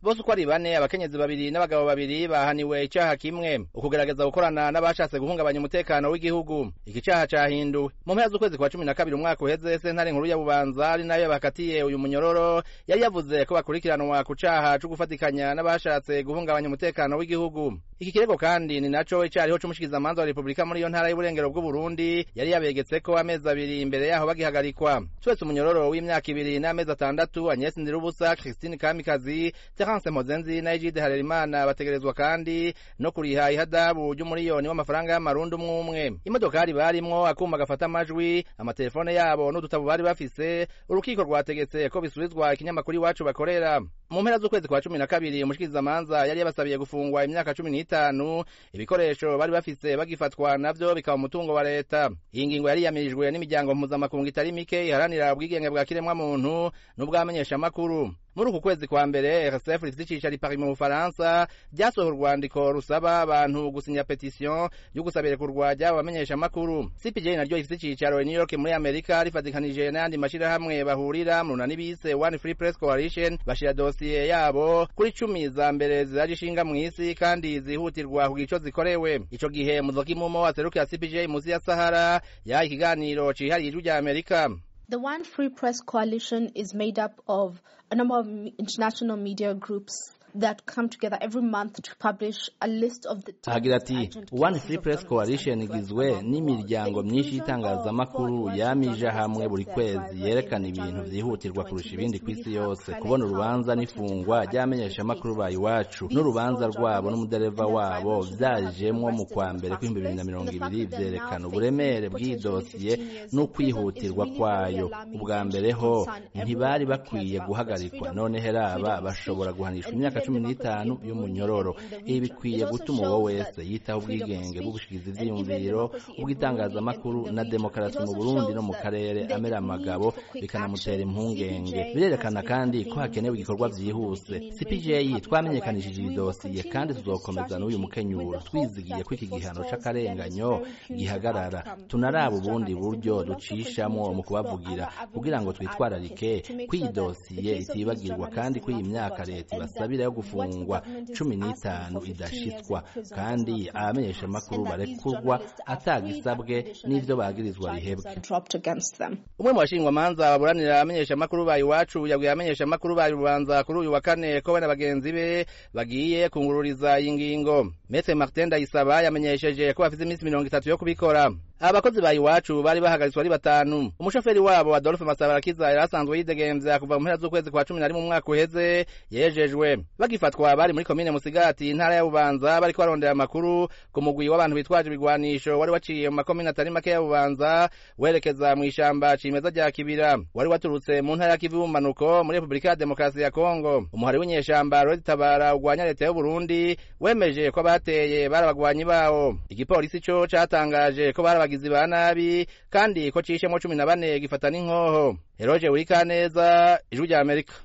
bose uko ari bane abakenyezi babiri n'abagabo babiri bahaniwe icaha kimwe ukugerageza gukorana n'abashatse guhungabanya umutekano w'igihugu iki caha cahinduwe mu mpera z'ukwezi kwa cumi na kabiri umwaka uheze sentare nkuru ya bubanza ari nayo bakatiye uyu munyororo yari yavuze ko bakurikiranwa ku caha co gufatikanya n'abashatse guhungabanya umutekano w'igihugu iki kirego kandi ni naco icariho c'umushikizamanza wa repubulika muri iyo ntara y'uburengero bw'uburundi yari yabegetseko amezi abiri imbere yaho bagihagarikwa twese umunyororo w'imyaka ibiri n'amezi atandatu agnes ndirubusa christine kamikazi terence mozenzi na egide harerimana bategerezwa kandi no kuriha ihadabu ry'umuriyoni w'amafaranga y'amarundi umwe umwe imodokari barimwo akuma gafata amajwi amatelefone yabo n'udutabo bari bafise urukiko rwategetse ko bisubizwa ikinyamakuru iwacu bakorera mu mpera z'ukwezi kwa cumi na kabiri umushikirizamanza yari yabasabiye gufungwa imyaka cumi n'itanu ibikoresho bari bafise bagifatwa navyo bikaba umutungo wa leta iyi ngingo yari yamirijwe n'imiryango mpuzamakungu itari mike iharanira ubwigenge bwa kiremwamuntu n'ubwamenyeshamakuru muri uku kwezi kwa mbere rsf rifite icicaro i paris mu bufaransa ryasohoye urwandiko rusaba abantu gusinya petisiyo yo gusabira kurwajya abamenyeshamakuru cpj naryo rifite icicaro i new york muri amerika rifatikanije n'ayandi mashirahamwe bahurira mu runani bise one free press coalition bashira dosiye yabo kuri cumi za mbere ziraje ishinga mu isi kandi zihutirwa kugira ico zikorewe ico gihe muzokimumo aserukira cpj musi ya sahara yahaye ikiganiro cihariye ijwi rya amerika The One Free Press Coalition is made up of a number of international media groups that come together every month to publish a list of the agira ati one free press coalition igizwe n'imiryango myinshi y'itangazamakuru yamije hamwe buri kwezi yerekana ibintu vyihutirwa kurusha ibindi ku isi yose kubona urubanza n'ifungwa ry'abamenyeshamakuru ba iwacu n'urubanza rwabo n'umudereva wabo vyajemwo mu kwa mbere kw'ibihumbi bibiri na mirongo ibiri vyerekana uburemere bw'iyi dosiye n'ukwihutirwa kwayo ubwa mbere ho ntibari bakwiye guhagarikwa none heraba bashobora guhanishwa imyaka cumi n'itanu y'umunyororo ibi bikwiye gutuma uwo wese yitaho ubwigenge bw'ubushikizi ivyiyumviro ubw'itangazamakuru na demokarasi mu burundi no mu karere amera amagabo bikanamutera impungenge birerekana kandi ko hakenewe igikorwa vyihuse cpj twamenyekanishije iyi dosiye kandi tuzokomeza n'uyu mukenyuro twizigiye ko iki gihano c'akarenganyo gihagarara tunaraba ubundi buryo ducishamwo mu kubavugira kugira ngo twitwararike ko iyi dosiye itibagirwa kandi ko iyi myaka leta ibasabira yo gufungwa cumi n'itanu idashitswa kandi abamenyeshamakuru barekurwa atagisabwe n'ivyo bagirizwa bihebwe umwe mu bashingwamanza baburanira abamenyeshamakuru ba iwacu yabwiye abamenyeshamakuru ba rubanza kuri uyu wa kane ko we na bagenzi be bagiye kungururiza iyi ngingo metre martin ndayisaba yamenyesheje ko bafise iminsi mirongo itatu yo kubikora abakozi ba iwacu bari bahagaritswe ari batanu umushoferi wabo adolphe masabarakiza yari asanzwe yidegemvya kuva mu mpera z'ukwezi kwa cumi na rimwe umwaka uheze yejejwe bagifatwa bari muri komine musigati intara ya bubanza bariko barondera amakuru ku mugwi w'abantu bitwaje ibigwanisho wari waciye mu makomine atari make ya bubanza werekeza mu ishamba cimeza rya kibira wari waturutse mu ntara ya kivu y'ubumanuko muri repubulika ya demokarasi ya kongo umuhari w'inyeshamba rodi tabara ugwanya leta y'uburundi wemeje ko abateye bari abagwanyi bawo igipolisi co catangaje ko bari abagizi ba nabi kandi ko cishemwo cumi na bane gifata n'inkoho eroje wurikaneza ijwi rya amerika